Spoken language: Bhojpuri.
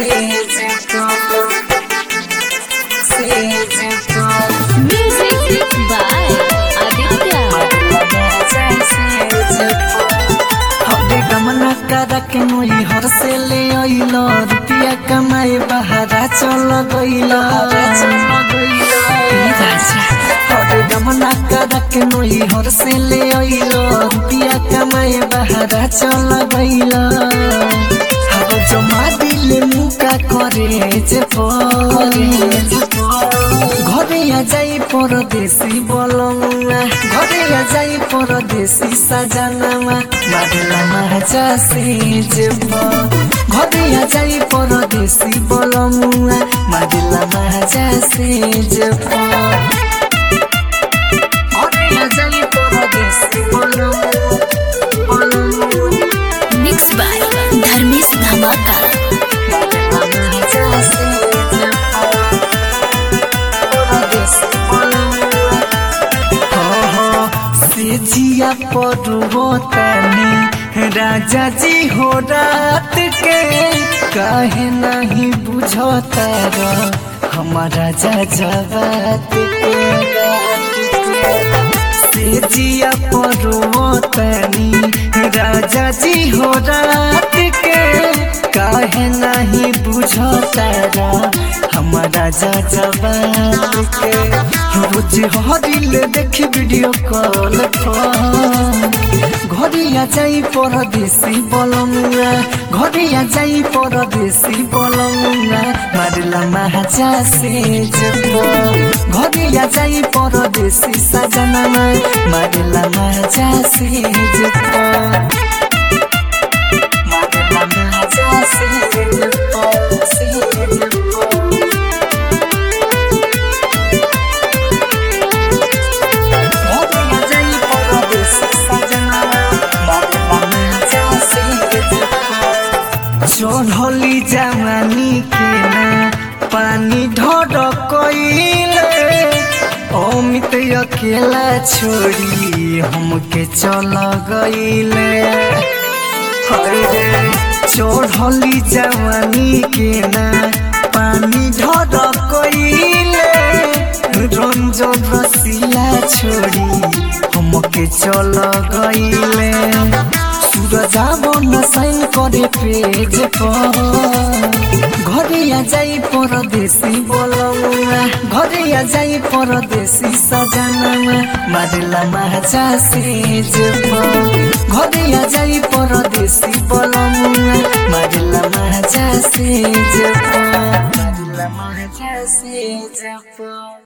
Music by Aditya. हरे गमना करा के मोई हर से ले अइल रुपिया कमाए बहारा चल गइल हरे गमना करा के मोई हर से ले अइल रुपिया कमाए बहारा चल गइल हर जमा दिले मुका करे जे परे ঘরে যাই পরদেশি বলমা ঘরে যাই পরদেশি সাজানামা মাদলা মাহাজা সে যাব ঘরে যাই পরদেশি বলমা মাদলা মাহাজা সে যাব ঘরে যাই পরদেশি বলমা বলমা Mixed by Dharmesh Dhamaka. जिया परुवतानी राजा जी हो रात के काहे नहीं बुझता हमारा राजा जवात के जिया परुवतानी राजा जी हो रात के काहे नहीं बुझता हमारा राजा जवात के रोज हरिल देखी वीडियो कॉल घरिया जाई परदेसी बलमुआ घरिया जाई परदेसी बलमुआ मारला महाजा से जब घरिया जाई परदेसी सजनमा मारला महाजा से जब मारला महाजा से जब से जब चढ़ली जवानी के ना पानी ढर कइले अमित अकेला छोड़ी हमके चल गइले हरे चढ़ली जवानी के ना पानी ढर कइले रंजन रसिया छोड़ी हमके चल गइले सूरज न साइन करे पेज पर घरिया जाई परदेसी बोलौआ घरिया जाई परदेसी सजनमा मारेला महाजा से जब घरिया जाई परदेसी बोलौआ मारेला महाजा से जब मारेला महाजा से जब